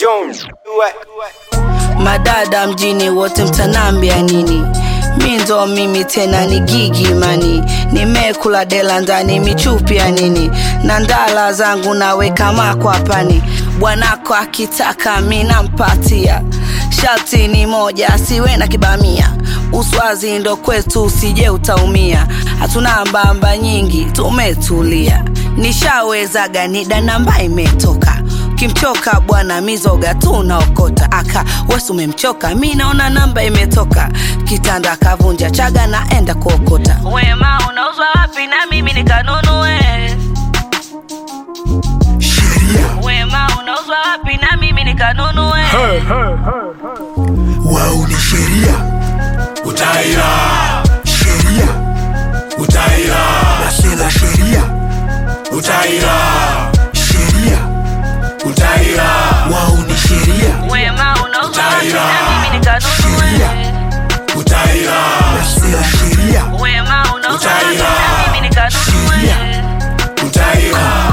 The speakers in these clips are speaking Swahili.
Jones. madada mjini wote mtanambia nini mi ndo mimi tena ni gigi mani nimekula dela ndani michupi ya nini na ndala zangu naweka makwapani bwanako akitaka mi nampatia sharti ni moja asiwe na kibamia uswazi ndo kwetu usije utaumia hatuna mbamba nyingi tumetulia nishawezaga nida namba imetoka kimchoka bwana mizoga tu unaokota aka wesu umemchoka mi naona namba imetoka kitanda kavunja chaga naenda kuokota wema unauzwa wapi na mimi nikanunue sheria wema unauzwa wapi na mimi nikanunue wao ni sheria utaira sheria utaira nasela sheria utaira sheria utaira wao ni sheria wema unauzwa wapi na mimi Sheria. nikanunue utaira nasela sheria wema unauzwa wapi Utaira. na mimi nikanunue utaira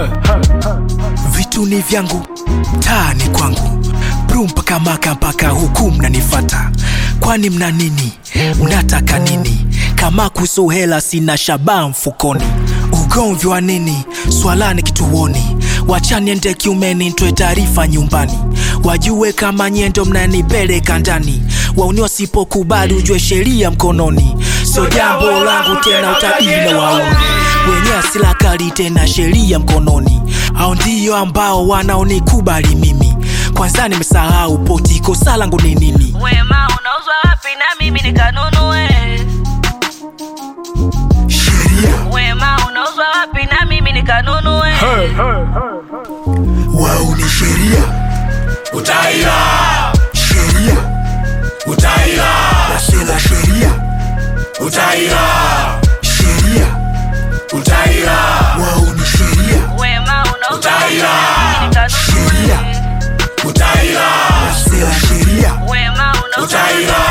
vitu ni vyangu taa ni kwangu bru mpaka maka mpaka huku mnanifata kwani mna nini mnataka nini kama kuhusu hela sina shabaa mfukoni ugomvi wa nini swalani kituoni wachaniende kiumeni ntoe taarifa nyumbani wajue kama nyendo mnanipeleka ndani wauni wasipokubali ujue sheria mkononi sio jambo langu tena utabiri na wauni wenye asila kali tena sheria mkononi au ndio ambao wanaonikubali mimi kwanza nimesahau poti kosa langu ni nini wema unauzwa wapi na mimi nikanunue sheria wema unauzwa wapi na mimi nikanunue wao ni sheria utaira sheria utaira nasela sheria utaira sheria utaira wao ni sheria wema unauzwa wapi Utaira. na mimi nikanunue sheria utaira nasela sheria wema unauzwa wapi Utaira.